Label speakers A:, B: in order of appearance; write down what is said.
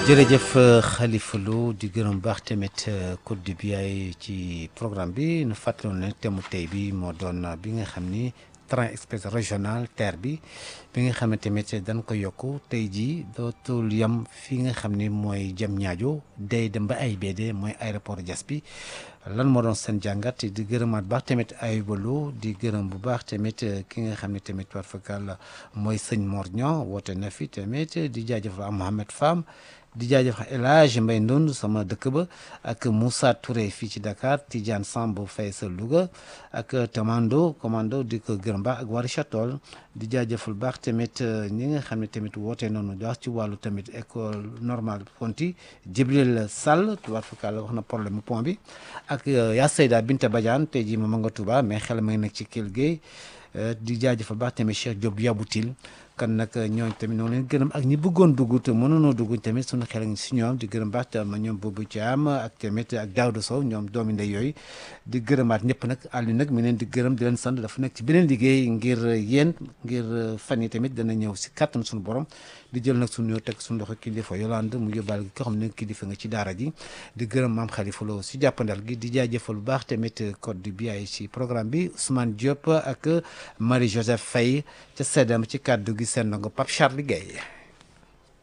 A: jërëjëf Khalifa Lo di gërëm baax tamit Côte du Biaye ci programme bi nu fàttaloon ne thème tey bi moo doon bi nga xam ni train express régional TER bi bi nga xam ne tamit dañ ko yokk tey jii dootul yem fi nga xam ni mooy jëm ñaajo day dem ba AIBD mooy aéroport Diass bi lan moo doon seen jàngat di gërëmaat baax tamit ay walo di gërëm bu baax tamit ki nga xam ne tamit war fakal mooy sëñ Mor Niang woote na fi tamit di jaajëfal Mohamed Fam di jaajëfal El Hadj Mbaye Ndond sama dëkk ba ak Moussa Touré fii ci Dakar Tidiane Samb Faye sa Louga ak Tamando commando di ko gërëm baax ak Warisha Toll di jaajëfal baax tamit ñi nga xam ne tamit woote noonu di wax ci wàllu tamit école normale Fonti Jibril Sall tubaab fakal wax na problème pont bi ak yaa Seyda Binta Badiane tey jii ma nga Touba mais xel ma ngi nekk ci Kell Gueye di jaajëfal baax tamit Cheikh Diop Yaboutil kan nag ñooñ tamit noonu leen gërëm ak ñi bëggoon dugg te mënoonoo dugg tamit suñu xel ngi si ñoom di gërëm baax ma ñoom boobu Thiam ak tamit ak Daouda Sow ñoom doomi ndey yooyu di gërëmaat ñëpp nag àllu nag mi leen di gërëm di leen sant dafa nekk ci beneen liggéey ngir yéen ngir fan yi tamit dana ñëw si kàttan suñu borom di jël nag suñu ñëw teg suñu loxo kilifa Yolande mu yóbbaal gi ko xam ne kilifa nga ci daara ji di gërëm maam Khalifa Lo si jàppandal gi di jaajëfal bu baax tamit code du Biaye ci programme bi Ousmane Diop ak Marie Joseph Faye ca seddam ci kàddu gi seen nango Pape Charles Gueye